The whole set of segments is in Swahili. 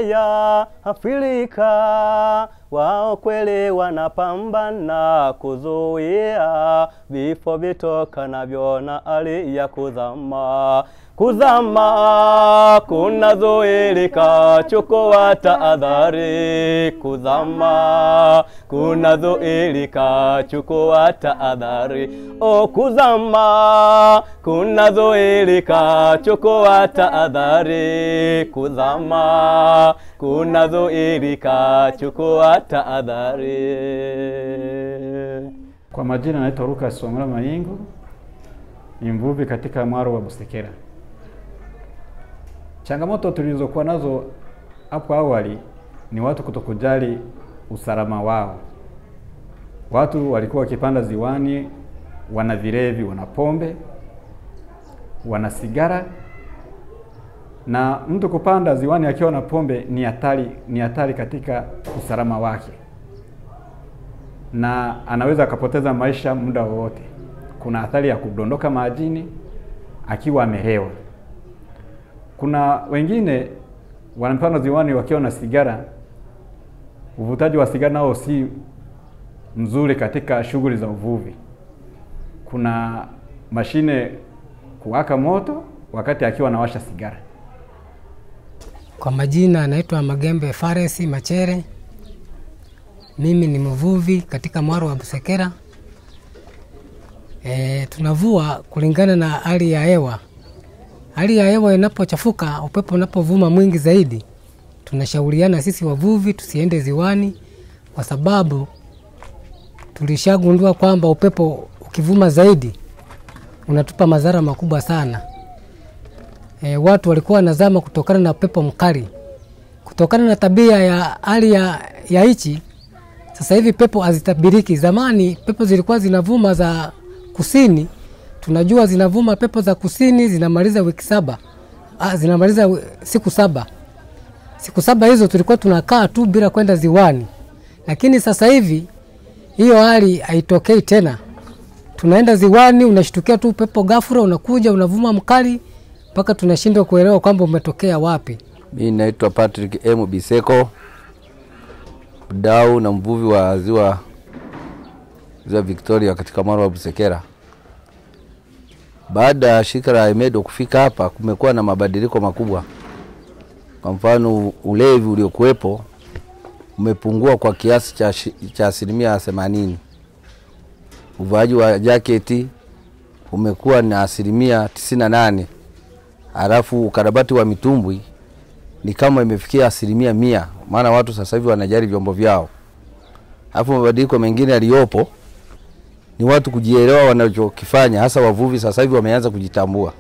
ya Afrika, wao kweli wanapambana kuzuia vifo vitokanavyo na hali ya kuzama. Kuzama kunazuilika, chukua tahadhari. Kuzama kunazuilika, chukua tahadhari. O, kuzama kunazuilika, chukua tahadhari. Kuzama kunazuilika, chukua tahadhari. Kwa majina naitwa Lucas Somela Maingo, ni mvuvi katika mwaro wa Busekera. Changamoto tulizokuwa nazo hapo awali ni watu kutokujali usalama wao. Watu walikuwa wakipanda ziwani, wana vilevi, wana pombe, wana sigara, na mtu kupanda ziwani akiwa na pombe ni hatari, ni hatari katika usalama wake na anaweza akapoteza maisha muda wowote. Kuna athari ya kudondoka majini akiwa amelewa. Kuna wengine wanapanda ziwani wakiwa na sigara. Uvutaji wa sigara nao si mzuri katika shughuli za uvuvi. Kuna mashine kuwaka moto wakati akiwa anawasha sigara. Kwa majina anaitwa Magembe Faresi Machere. Mimi ni mvuvi katika mwaro wa Busekera. E, tunavua kulingana na hali ya hewa. Hali ya hewa inapochafuka, upepo unapovuma mwingi zaidi, tunashauriana sisi wavuvi tusiende ziwani, kwa sababu tulishagundua kwamba upepo ukivuma zaidi unatupa madhara makubwa sana. E, watu walikuwa wanazama kutokana na upepo mkali, kutokana na tabia ya hali ya, ya nchi sasa hivi pepo hazitabiriki. Zamani pepo zilikuwa zinavuma za kusini, tunajua zinavuma pepo za kusini zinamaliza wiki saba, ah, zinamaliza wi- siku saba. Siku saba hizo tulikuwa tunakaa tu bila kwenda ziwani, lakini sasa hivi hiyo hali haitokei tena. Tunaenda ziwani, unashtukia tu pepo ghafla unakuja unavuma mkali, mpaka tunashindwa kuelewa kwamba umetokea wapi. Mi naitwa Patrick M Biseko, mdau na mvuvi wa ziwa ziwa Victoria katika mwaro wa Busekera. Baada ya shirika la Emedo kufika hapa, kumekuwa na mabadiliko makubwa. Kwa mfano, ulevi uliokuwepo umepungua kwa kiasi cha, shi- cha asilimia themanini. Uvaaji wa jaketi umekuwa na asilimia tisini na nane halafu ukarabati wa mitumbwi ni kama imefikia asilimia mia, maana watu sasa hivi wanajali vyombo vyao. Alafu mabadiliko mengine yaliyopo ni watu kujielewa wanachokifanya, hasa wavuvi sasa hivi wameanza kujitambua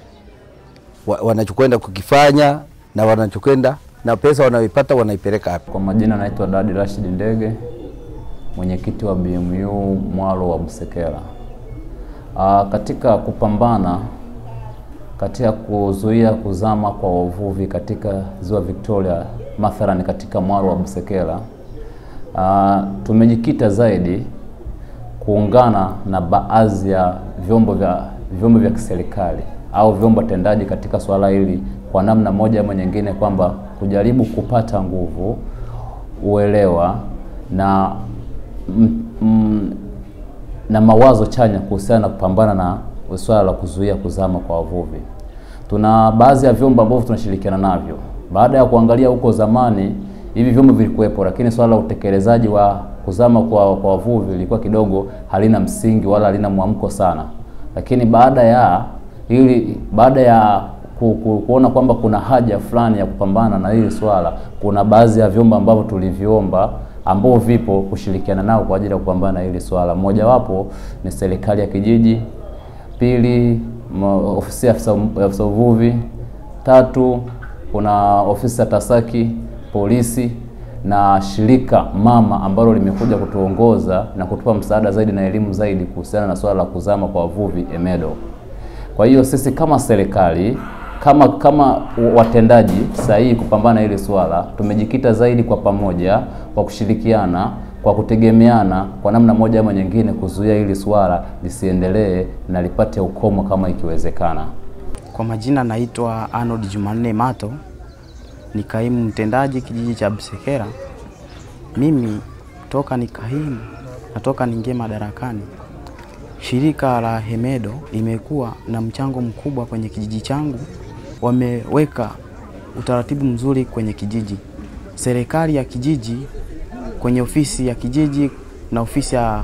wa, wanachokwenda kukifanya na wanachokwenda na pesa wanayoipata wanaipeleka wapi. Kwa majina naitwa Dadi Rashid Ndege, mwenyekiti wa BMU mwalo wa Busekera. Aa, katika kupambana katika kuzuia kuzama kwa wavuvi katika ziwa Victoria, mathalan katika mwalo wa Busekera, aa, tumejikita zaidi kuungana na baadhi ya vyombo vya vyombo vya kiserikali au vyombo tendaji katika swala hili kwa namna moja ama nyingine, kwamba kujaribu kupata nguvu, uelewa na m, m, na mawazo chanya kuhusiana na kupambana na swala la kuzuia kuzama kwa wavuvi. Tuna baadhi ya vyombo ambavyo tunashirikiana navyo. Baada ya kuangalia huko zamani, hivi vyombo vilikuwepo, lakini swala la utekelezaji wa kuzama kwa, kwa wavuvi ilikuwa kidogo halina msingi wala halina mwamko sana. Lakini baada ya ili baada ya ku, ku, kuona kwamba kuna haja fulani ya kupambana na hili swala, kuna baadhi ya vyombo ambavyo tuliviomba ambao vipo kushirikiana nao kwa ajili ya kupambana na hili swala. Mojawapo ni serikali ya kijiji, pili ma- ofisi ya afisa ya afisa uvuvi, tatu kuna ofisi ya TASAKI, polisi na shirika mama ambalo limekuja kutuongoza na kutupa msaada zaidi na elimu zaidi kuhusiana na swala la kuzama kwa wavuvi EMEDO. Kwa hiyo sisi kama serikali kama kama watendaji sahihi kupambana na hili swala, tumejikita zaidi kwa pamoja, kwa kushirikiana, kwa kutegemeana, kwa namna moja ama nyingine, kuzuia hili swala lisiendelee na lipate ukomo kama ikiwezekana. Kwa majina naitwa Arnold Jumanne Mato, ni kaimu mtendaji kijiji cha Busekera. Mimi toka ni kaimu natoka niingie madarakani, shirika la Hemedo limekuwa na mchango mkubwa kwenye kijiji changu. Wameweka utaratibu mzuri kwenye kijiji. Serikali ya kijiji kwenye ofisi ya kijiji na ofisi ya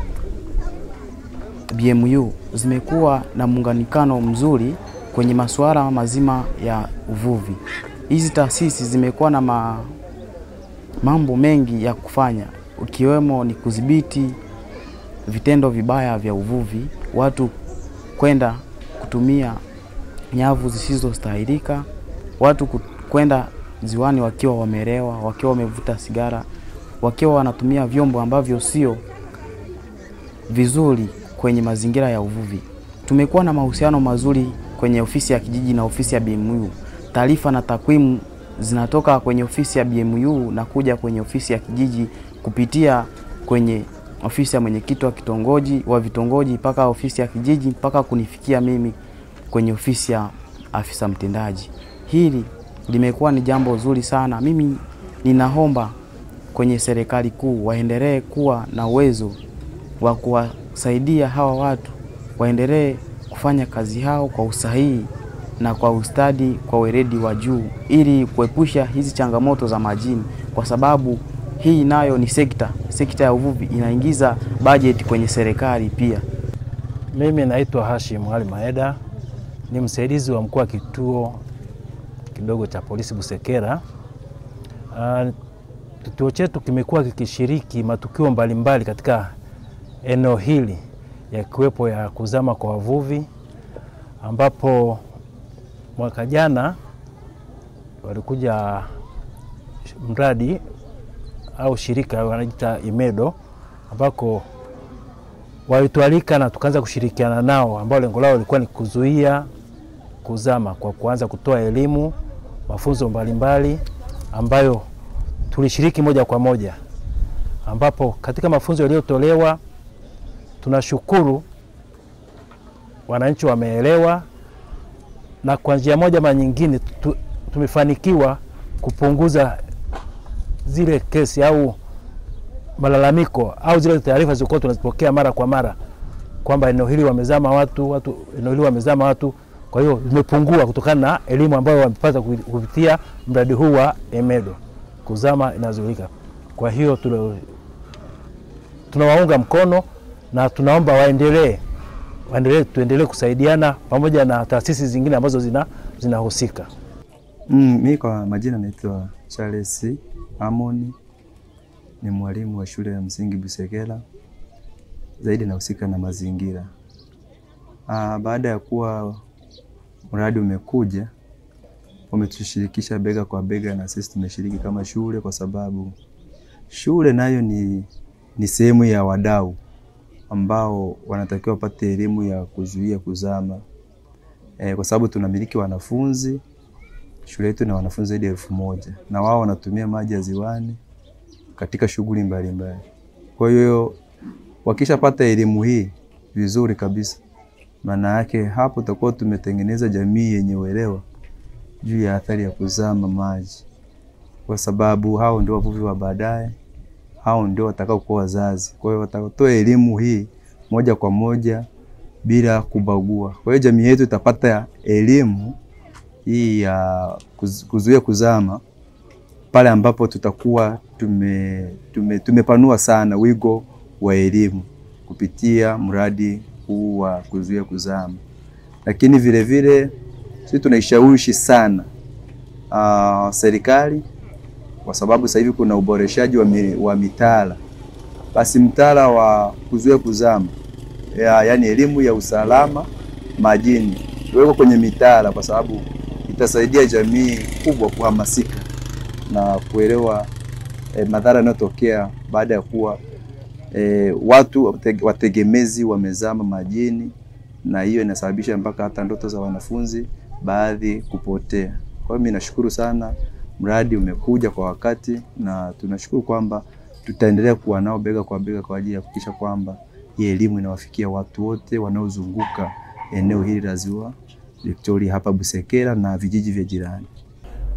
BMU zimekuwa na muunganikano mzuri kwenye masuala mazima ya uvuvi. Hizi taasisi zimekuwa na ma, mambo mengi ya kufanya ikiwemo ni kudhibiti vitendo vibaya vya uvuvi, watu kwenda kutumia nyavu zisizostahilika, watu ku- kwenda ziwani wakiwa wamelewa, wakiwa wamevuta sigara, wakiwa wanatumia vyombo ambavyo sio vizuri kwenye mazingira ya uvuvi. Tumekuwa na mahusiano mazuri kwenye ofisi ya kijiji na ofisi ya BMU. Taarifa na takwimu zinatoka kwenye ofisi ya BMU na kuja kwenye ofisi ya kijiji kupitia kwenye ofisi ya mwenyekiti wa kitongoji wa vitongoji mpaka ofisi ya kijiji mpaka kunifikia mimi kwenye ofisi ya afisa mtendaji. Hili limekuwa ni jambo zuri sana. Mimi ninaomba kwenye serikali kuu waendelee kuwa na uwezo wa kuwasaidia hawa watu waendelee kufanya kazi yao kwa usahihi na kwa ustadi, kwa weledi wa juu, ili kuepusha hizi changamoto za majini, kwa sababu hii nayo ni sekta, sekta ya uvuvi inaingiza bajeti kwenye serikali pia. Mimi naitwa Hashim Ali Maeda, ni msaidizi wa mkuu wa kituo kidogo cha polisi Busekera. Uh, kituo chetu kimekuwa kikishiriki matukio mbalimbali katika eneo hili yakiwepo ya kuzama kwa wavuvi, ambapo mwaka jana walikuja mradi au shirika wanajiita Imedo ambako walitualika na tukaanza kushirikiana nao, ambao lengo lao lilikuwa ni kuzuia kuzama kwa kuanza kutoa elimu, mafunzo mbalimbali ambayo tulishiriki moja kwa moja, ambapo katika mafunzo yaliyotolewa tunashukuru wananchi wameelewa, na kwa njia moja ama nyingine tu, tumefanikiwa kupunguza zile kesi au malalamiko au zile taarifa zilizokuwa tunazipokea mara kwa mara kwamba eneo hili wamezama watu, watu eneo hili wamezama watu. Kwa hiyo imepungua kutokana na elimu ambayo wamepata kupitia mradi huu wa Emedo, kuzama inazuilika. Kwa hiyo tuna- tunawaunga mkono na tunaomba waendelee waendelee, tuendelee kusaidiana pamoja na taasisi zingine ambazo zina zinahusika. Mm, mi kwa majina naitwa Charles Amoni, ni mwalimu wa shule ya msingi Busekera, zaidi nahusika na mazingira. Ah, baada ya kuwa mradi umekuja, wametushirikisha bega kwa bega, na sisi tumeshiriki kama shule, kwa sababu shule nayo ni, ni sehemu ya wadau ambao wanatakiwa wapate elimu ya kuzuia kuzama e, kwa sababu tunamiliki wanafunzi shule yetu na wanafunzi zaidi ya elfu moja na wao wanatumia maji ya ziwani katika shughuli mbalimbali. Kwa hiyo wakishapata elimu hii vizuri kabisa, maana yake hapo tutakuwa tumetengeneza jamii yenye uelewa juu ya athari ya kuzama maji, kwa sababu hao ndio wavuvi wa baadaye, hao ndio watakao kuwa wazazi. Kwa hiyo watatoa elimu hii moja kwa moja bila kubagua. Kwa hiyo jamii yetu itapata elimu hii ya kuz- kuzuia kuzama pale ambapo tutakuwa tume, tume, tumepanua sana wigo wa elimu kupitia mradi huu wa kuzuia kuzama, lakini vile vile sisi tunaishawishi sana uh, serikali kwa sababu sasa hivi kuna uboreshaji wa, mi, wa mitaala, basi mtaala wa kuzuia kuzama ya, yani elimu ya usalama majini iwekwe kwenye mitaala kwa sababu itasaidia jamii kubwa kuhamasika na kuelewa eh, madhara yanayotokea baada ya kuwa eh, watu wate- wategemezi wamezama majini, na hiyo inasababisha mpaka hata ndoto za wanafunzi baadhi kupotea. Kwa hiyo mimi nashukuru sana, mradi umekuja kwa wakati, na tunashukuru kwamba tutaendelea kuwa nao bega kwa bega kwa ajili ya kuhakikisha kwamba hii elimu inawafikia watu wote wanaozunguka eneo hili la Ziwa Victoria hapa Busekera na vijiji vya jirani.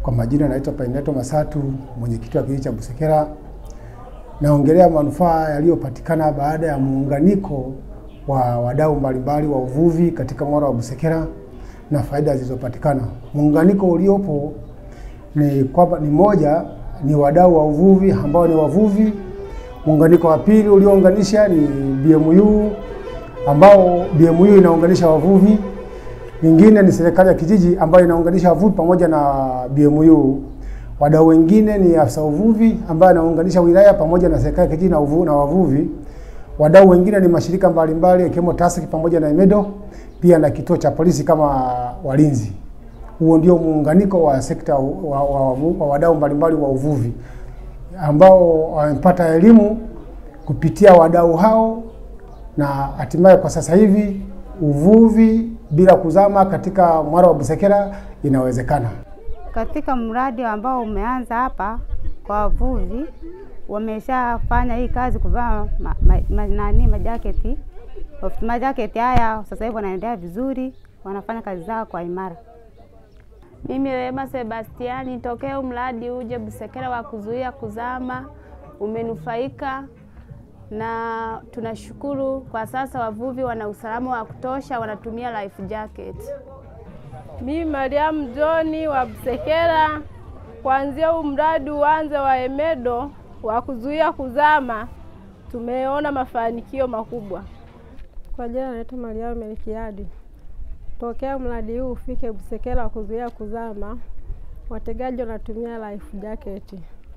Kwa majina naitwa Paineto Masatu, mwenyekiti wa kijiji cha Busekera. Naongelea manufaa yaliyopatikana baada ya muunganiko wa wadau mbalimbali wa uvuvi katika mwaro wa Busekera na faida zilizopatikana. Muunganiko uliopo ni kwamba ni moja, ni wadau wa uvuvi ambao ni wavuvi. Muunganiko wa pili uliounganisha ni BMU ambao BMU inaunganisha wavuvi. Nyingine ni serikali ya kijiji ambayo inaunganisha wavuvi pamoja na BMU. Wadau wengine ni afisa uvuvi ambaye anaunganisha wilaya pamoja na serikali ya kijiji na, uvu, na wavuvi. Wadau wengine ni mashirika mbalimbali ikiwemo TASAC pamoja na EMEDO pia na kituo cha polisi kama walinzi. Huo ndio muunganiko wa sekta wa, wa, wa, wa wadau mbalimbali wa uvuvi ambao wamepata elimu kupitia wadau hao na hatimaye kwa sasa hivi uvuvi bila kuzama katika mwaro wa Busekera inawezekana. Katika mradi ambao umeanza hapa kwa wavuvi, wameshafanya hii kazi kuvaa ma, ma, ma, nani majaketi majaketi haya, sasa hivi wanaendelea vizuri, wanafanya kazi zao kwa imara. Mimi Rehema Sebastiani, tokea mradi uje Busekera wa kuzuia kuzama umenufaika na tunashukuru. Kwa sasa wavuvi wana usalama wa kutosha, wanatumia life jacket. Mimi Mariamu Johni wa Busekera, kuanzia huu mradi uanze wa EMEDO wa kuzuia kuzama, tumeona mafanikio makubwa. Kwa jina naitwa Mariamu Melkiadi. Tokea mradi huu ufike Busekera wa kuzuia kuzama, wategaji wanatumia life jacket.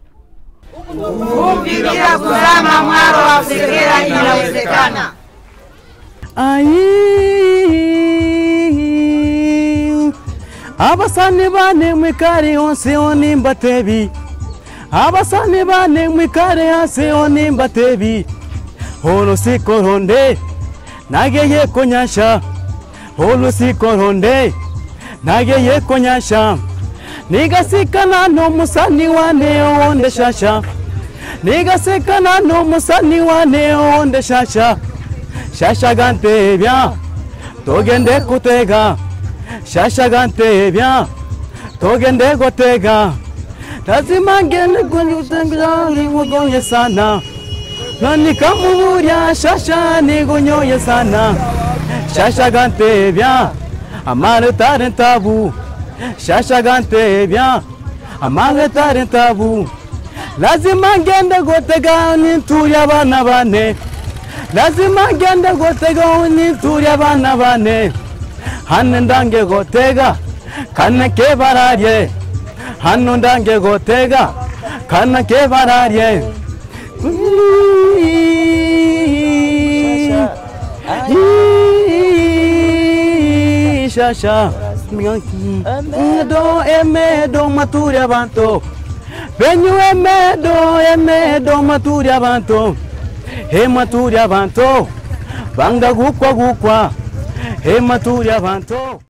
Uvuvi bila kuzama mwaro wa Busekera inawezekana. Ai abasani bane mwikare hose onimba tebi abasani bane mwikare hose onimba tebi holo sikoronde nageye konyasha holo sikoronde nageye konyasha nigasikana n'omusani wane onde shasha nigasikana n'omusani wane onde shasha shasha gantebya togende kutega shasha gantebya togende gotega lazima ngende kutega sana nani kamuburya shasha nigunyoye sana shasha gantebya amare tare tabu shasha gantebya amare tare tabu lazima ngende gotega ninturi abana bane lazima ngende gotega ninturi abana bane hano ndange gotega kane ke bararye hano ndange gotega kana ke bararye shasha emedo emedo maturi abantu benyu emedo emedo maturi abantu he maturi abantu banga gukwa gukwa he maturi abantu